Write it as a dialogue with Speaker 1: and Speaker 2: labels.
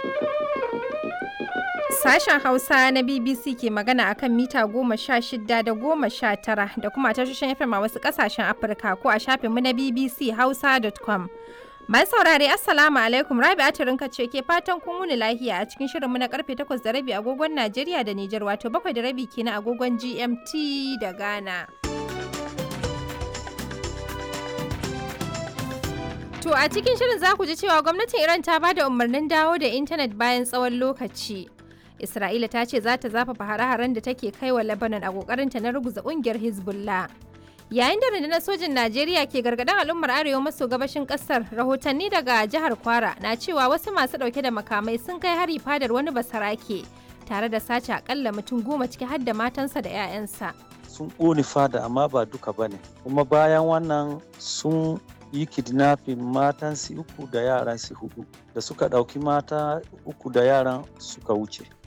Speaker 1: Sashen Hausa na BBC ke magana akan mita goma sha shida da goma sha tara da kuma tashoshin FM a wasu ƙasashen Afirka ko a shafinmu na BBC Hausa.com. Mai saurare Assalamu alaikum Rabi Aturinka ce ke fatan kun wuni lahiya a cikin shirinmu na karfe 8 da rabi agogon Najeriya da Nijar wato 7 da rabi kenan agogon GMT da Ghana. To a cikin shirin za ku ji cewa gwamnatin Iran ta bada umarnin dawo da intanet bayan tsawon lokaci. Isra'ila ta ce za ta zafafa hare-haren da take kai wa Lebanon a kokarinta na ruguza kungiyar Hezbollah. Yayin da rundunar sojin Najeriya ke gargaɗin al'ummar arewa maso gabashin ƙasar, rahotanni daga jihar Kwara na cewa wasu masu ɗauke da makamai sun kai hari fadar wani basarake tare da sace akalla mutum goma ciki har da matansa da 'ya'yansa.
Speaker 2: Sun ƙone fada amma ba duka bane. Kuma bayan wannan sun yi kidnapping matan su uku da yaran su hudu da suka ɗauki mata uku da yaran suka wuce.